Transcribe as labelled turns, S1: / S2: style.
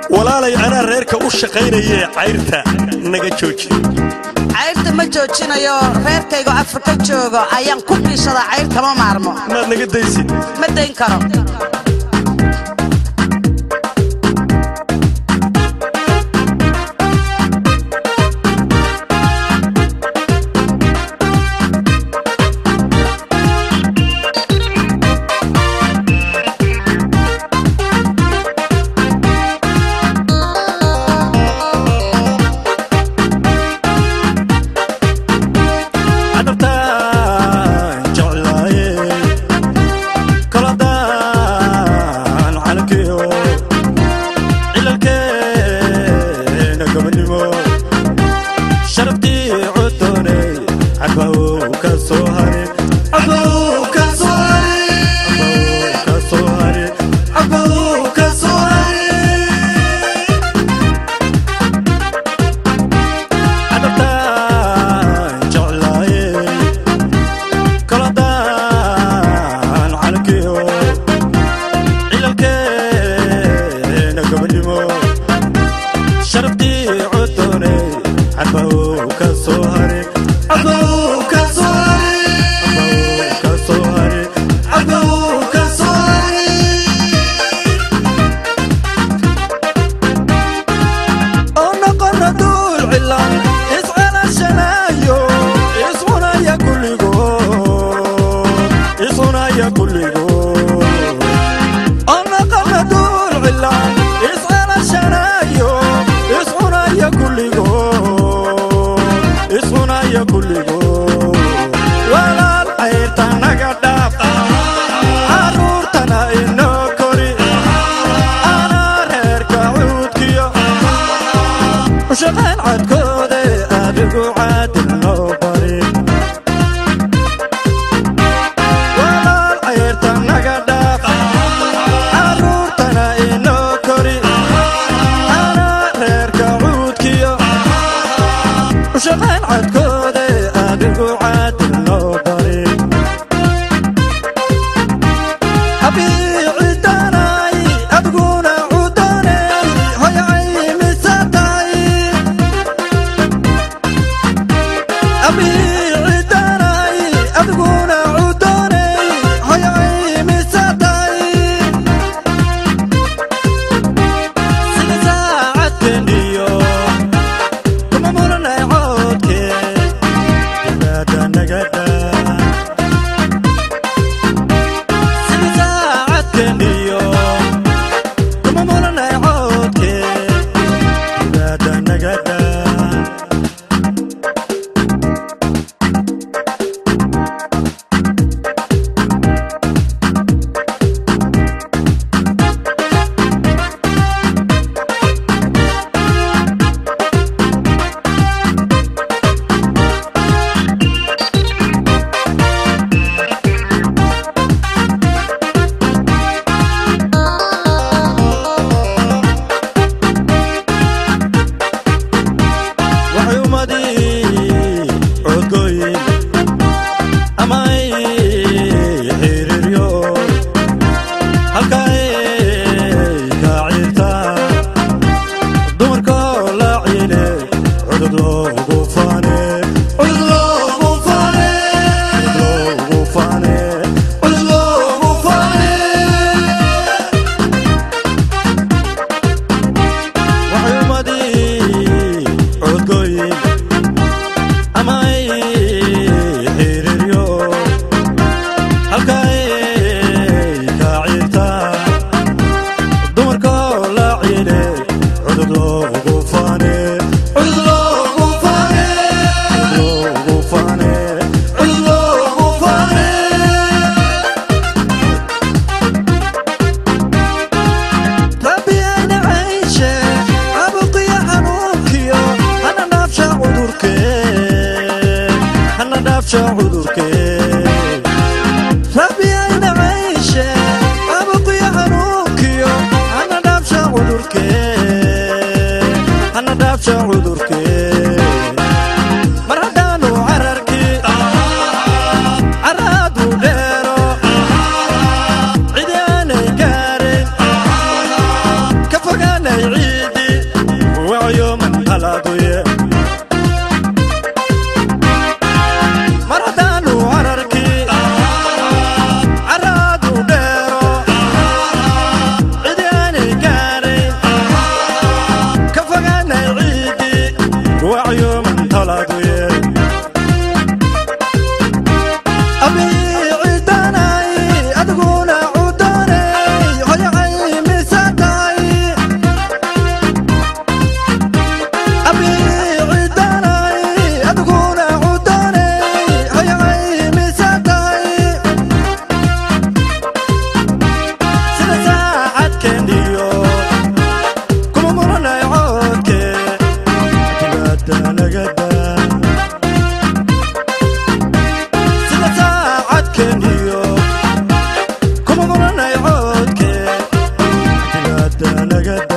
S1: walaalay anaa reerka u shaqaynayee cayrta naga jooji
S2: cayrta ma joojinayo reerkaygo afrika joogo ayaan ku biishadaa cayr kama maarmo
S1: maad naga daysid
S2: ma dayn karo
S1: cadabtaan jeclaaye koladaan calankiyo cilalkeena gobonimo sharaftii codooney cadbaw ka soo harin cadbaw ka soo harin cadbaw ka soo harin cadbaw ka soo harin cadabtaan jeclaaye koladaan calankiyo cilalkeena gobonimo sharaftii codooney cadbaw ka soo harin cadbaw ka soo harin cadbaw ka soo harin cadbaw ka soo harin oo noqona duul cilan iscelashanayo iscunaya kulligood iscunaya kulligood oo noqona duul cilan iscelashanayo iscunaya kulligood iscunaya kulligood walaal cayrta naga dhaaf caruurtana inoo kori anaa reerka cuudkiyo shaqayn cadkoode adigu caadil noo bari walaal cayrta naga dhaaf caruurtana inoo kori anaa reerka cuudkiyo shaqayn cadkoode adigu caadil noo bari habiicidanay adiguna cudaney hoyacay misatay habiicidanay adiguna cudaney hoyacay misatay sida saacadkeniyo kuma muranay coodke ibaada nagada sida saacadkeniyo kuma muranay coodke ibaada nagada waxay ummadii codgoyin ama ay xiriiryo halkaay ka ciirtaa dumarkoo la ciine cudud loogu faane cudud loogu faane cudud loogu faane cudud loogu faane waxay ummadii codgoyin ama ay xiriiryo halkaay ka ciirtaa dumarkoo la ciine cudud loogu faane cudud loogu faane cudud loogu faane cudud loogu faane rabbi ayna cayshe abuqiya xanuunkiyo hana dhaafsha cudurke hana dhaafsha cudurke rabbi ayna cayshe abuqiya xanuunkiyo hana dhaafsha cudurke hana dhaafsha cudurke mar haddaanu cararkii caraadu dheero cidi aanay gaarin ka fogaanay ciid talaaduye mar haddaanu cararkii caraadu dheero cidi aanay gaarayn ka fogaanay ciiddii wacyuman talaaduye abiicidanay adiguna cudanay hoyacay misatay abiicidanay adiguna cudanay hoyacay misatay sida saacadkeeniyo kuma muranay coodke dibaada nagada sida saacadkeeniyo kuma muranay coodke dibaada nagada